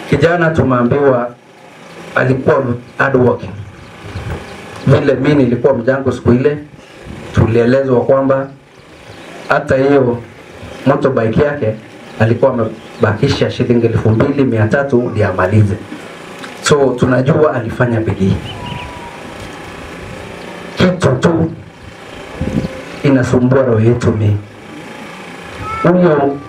Kijana tumeambiwa alikuwa hardworking. Vile mimi nilikuwa mjango siku ile, tulielezwa kwamba hata hiyo motorbike yake alikuwa amebakisha shilingi elfu mbili mia tatu ndio amalize. So tunajua alifanya bidii. Kitu tu inasumbua roho yetu ni huyo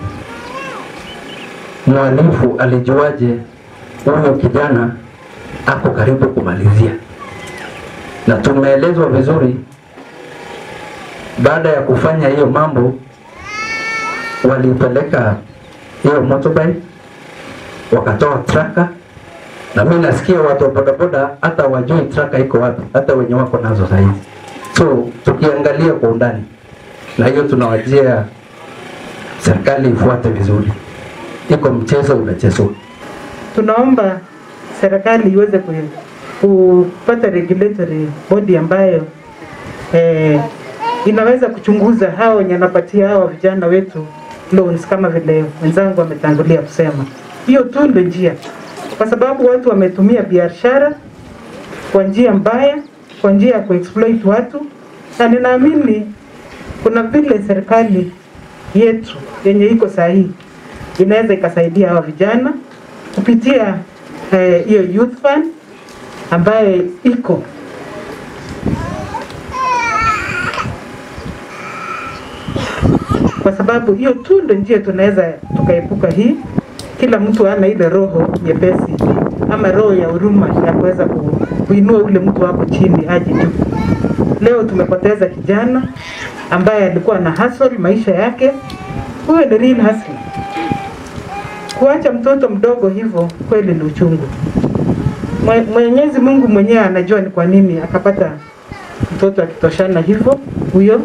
mwalifu alijuaje huyo kijana ako karibu kumalizia, na tumeelezwa vizuri. Baada ya kufanya hiyo mambo, walipeleka hiyo motorbike wakatoa traka, na mimi nasikia watu wa bodaboda hata wajui traka iko wapi, hata wenye wako nazo sahizi. So tukiangalia kwa undani, na hiyo tunawajia serikali ifuate vizuri, iko mchezo unachezwa. tunaomba serikali iweze ku- kupata regulatory body ambayo eh, inaweza kuchunguza hao wenye wanapatia hawa vijana wetu loans kama vile wenzangu wametangulia kusema. Hiyo tu ndio njia, kwa sababu watu wametumia biashara kwa njia mbaya, kwa njia ya kuexploit watu, na ninaamini kuna vile serikali yetu yenye iko sahihi inaweza ikasaidia hawa vijana kupitia eh, hiyo youth fund ambaye iko kwa sababu hiyo tu ndio njia tunaweza tukaepuka hii. Kila mtu ana ile roho nyepesi ama roho ya huruma ya kuweza ku, kuinua ule mtu wako chini aje juu. Leo tumepoteza kijana ambaye alikuwa na hustle maisha yake. Huyo ni real hustle. Kuacha mtoto mdogo hivyo kweli ni uchungu. Mwe- Mwenyezi Mungu mwenyewe anajua ni kwa nini akapata mtoto akitoshana hivyo huyo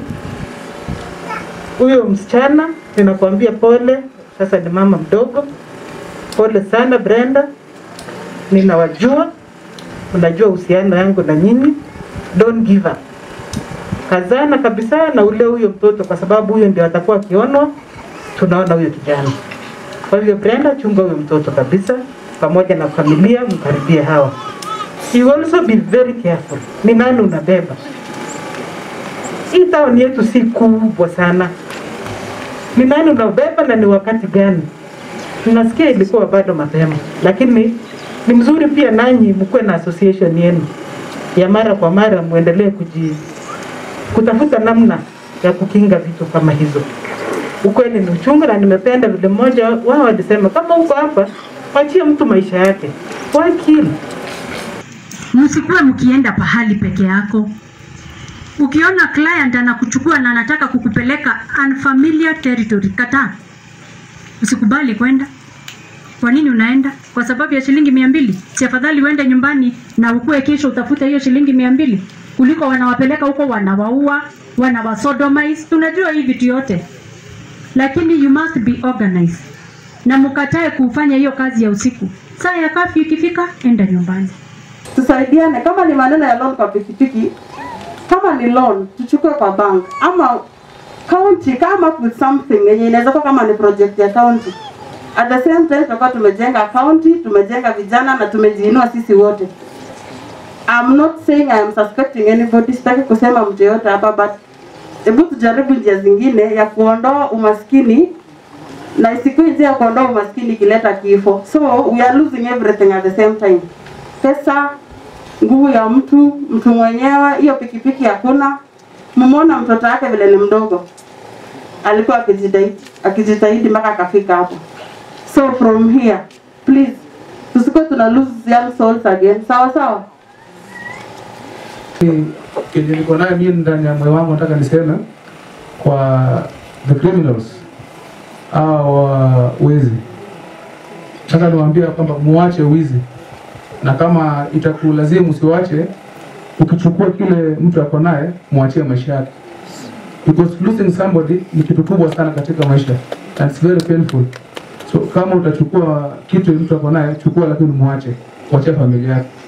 huyo msichana ninakwambia pole, sasa ni mama mdogo. Pole sana Brenda, ninawajua, unajua uhusiano yangu na nyinyi. Don't give up, kazana kabisa na ule huyo mtoto, kwa sababu huyo ndio atakuwa akionwa, tunaona huyo kijana. Kwa hivyo Brenda, chunga huyo mtoto kabisa, pamoja na familia, mkaribie hawa. You also be very careful, ni nani unabeba. Hii town yetu si kubwa sana, ni nani unabeba na ni wakati gani? Ninasikia ilikuwa bado mapema, lakini ni mzuri pia nanyi mkuwe na association yenu ya mara kwa mara, muendelee kuji kutafuta namna ya kukinga vitu kama hizo. Ukweli ni uchungu, na nimependa vile mmoja wao alisema, kama uko hapa, wachie mtu maisha yake, wakili msikuwe mkienda pahali peke yako. Ukiona client anakuchukua na anataka kukupeleka unfamiliar territory, kataa, usikubali kwenda. Kwa nini unaenda? Kwa sababu ya shilingi mia mbili? Si afadhali uende nyumbani na ukue kesho utafute hiyo shilingi mia mbili kuliko wanawapeleka huko wanawaua, wanawasodomize. Tunajua hii vitu yote, lakini you must be organized na mkatae kufanya hiyo kazi ya usiku. Saa ya kafyu ikifika, enda nyumbani. tusaidiane. Kama ni maneno ya loan kwa pikipiki, kama ni loan tuchukue kwa bank ama county, come up with something yenye inaweza kuwa kama ni project ya county. At the same time tutakuwa tumejenga county, tumejenga vijana na tumejiinua sisi wote. I'm not saying I am suspecting anybody, sitaki kusema mtu yote hapa but hebu tujaribu njia zingine ya kuondoa umaskini na isikuwe njia ya kuondoa umaskini ikileta kifo. So we are losing everything at the same time. Pesa, nguvu ya mtu, mtu mwenyewe, hiyo pikipiki hakuna. Mmeona mtoto wake vile ni mdogo, alikuwa akijitahidi akijitahidi mpaka akafika hapo. So from here please, tusikuwe tuna lose young souls again. Sawa sawa. kenye niko nayo mimi ndani ya moyo wangu nataka niseme kwa the criminals au uh, wezi nataka niwaambie kwamba muache wizi na kama itakulazimu usiwache ukichukua kile mtu ako naye mwachie maisha yake because losing somebody ni kitu kubwa sana katika maisha and it's very painful so kama utachukua kitu mtu ako naye chukua lakini muache wachia familia yake